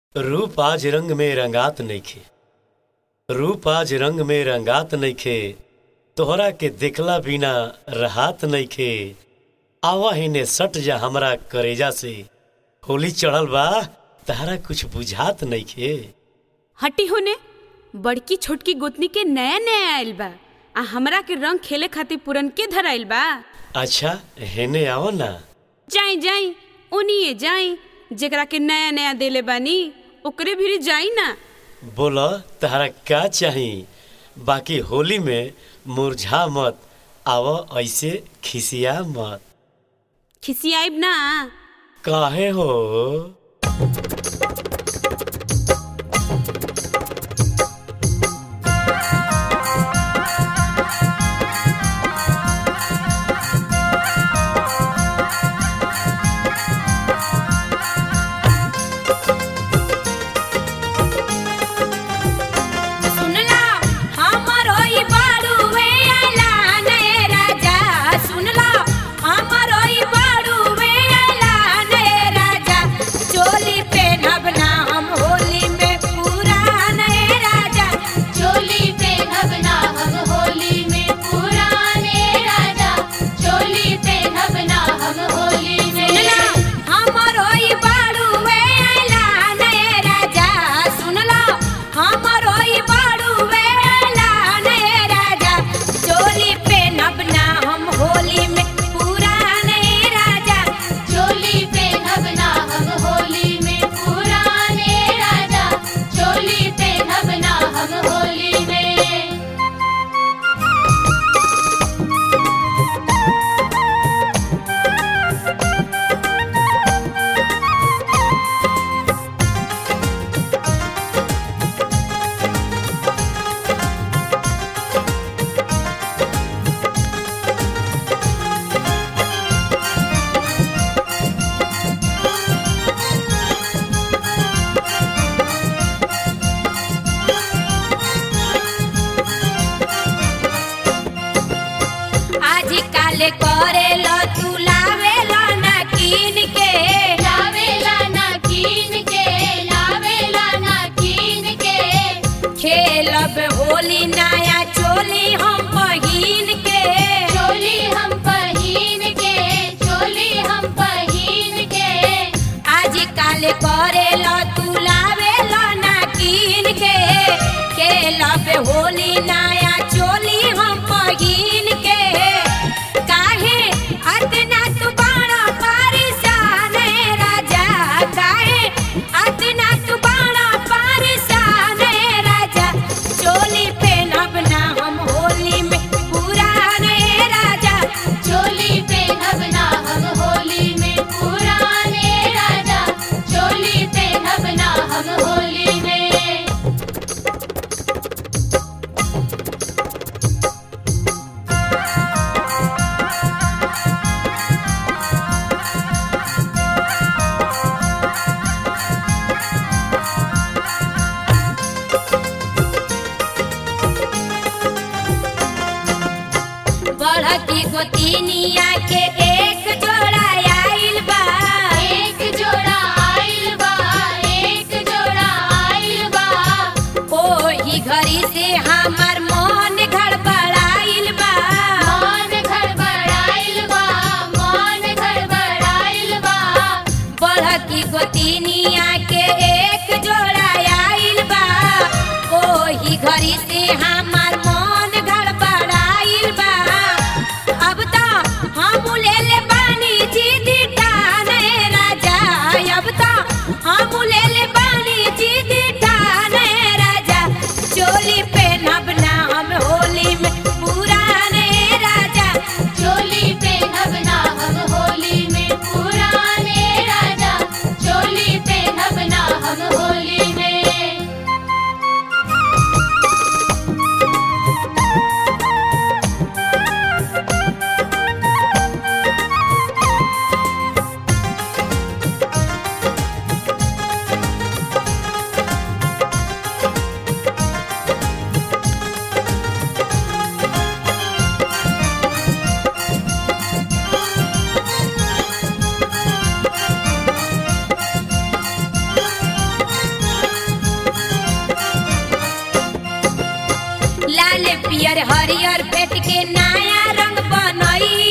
रूप आज रंग में रंगात नइखे रूप आज रंग में रंगात नइखे तोहरा के देखला बिना रहात नइखे आवा हिने सट जा हमरा करेजा से होली चढ़ल बा तहरा कुछ बुझात नइखे हटी होने बड़की छोटकी गोतनी के नया नया आइल बा आ हमरा के रंग खेले खातिर पुरनके धराइल बा अच्छा हेने आओ ना जाई जाई उनिए जाई जेकरा के नया नया देले बानी ओकरे भी जाई ना बोला तहरा का चाही बाकी होली में मुरझा मत आव ऐसे खिसिया मत खिसियाइब ना काहे हो सुनला हमरो ई बाड़ुवे आइला ने राजा सुनला हमरो ई बाड़ुवे आइला ने राजा चोली पेनब ना हम होली में पूरा ने राजा चोली पे नगना हम होली में पुराने राजा चोली पे नगना हम होली सुनला में हमरो ई बाड़ुवे आइला ने राजा सुनला हमरो ई बाड़ुवे आइला ने राजा चोली पेनब ना हम होली में पूरा ने राजा चोली पे नगना हम होली में पुराने राजा चोली पे नगना हम होली में आज काल करे लो तू लावे लो ना कीन के लावेला ना कीन के लावेला ना कीन के खेलब होली नया चोली हम पहिन के चोली हम पहिन के चोली हम पहिन के आज काल करे लो तू लावे लो ना कीन के खेलब होली नया चोली हम पहिन के काहे अतना तू बड़ा परेशान है राजा काहे अतना तू बड़ा परेशान है राजा चोली पहनब ना हम होली में पूरा नए राजा चोली पे नगना हम होली में पुराने राजा चोली पे नगना हम होली में बड़की गोतिनिया के एक जोड़ा आइल बा एक जोड़ा आइल बा एक जोड़ा आइल बा ओही घड़ी से हमार मन गड़बड़ाइल बा मन गड़बड़ाइल बा मन गड़बड़ाइल बा बड़की गोतिनिया के एक जोड़ा आइल बा ओही घड़ी से हमार मन गड़बड़ाइल बा अब तो हम ले पियर हरियर फेट के नया रंग बनई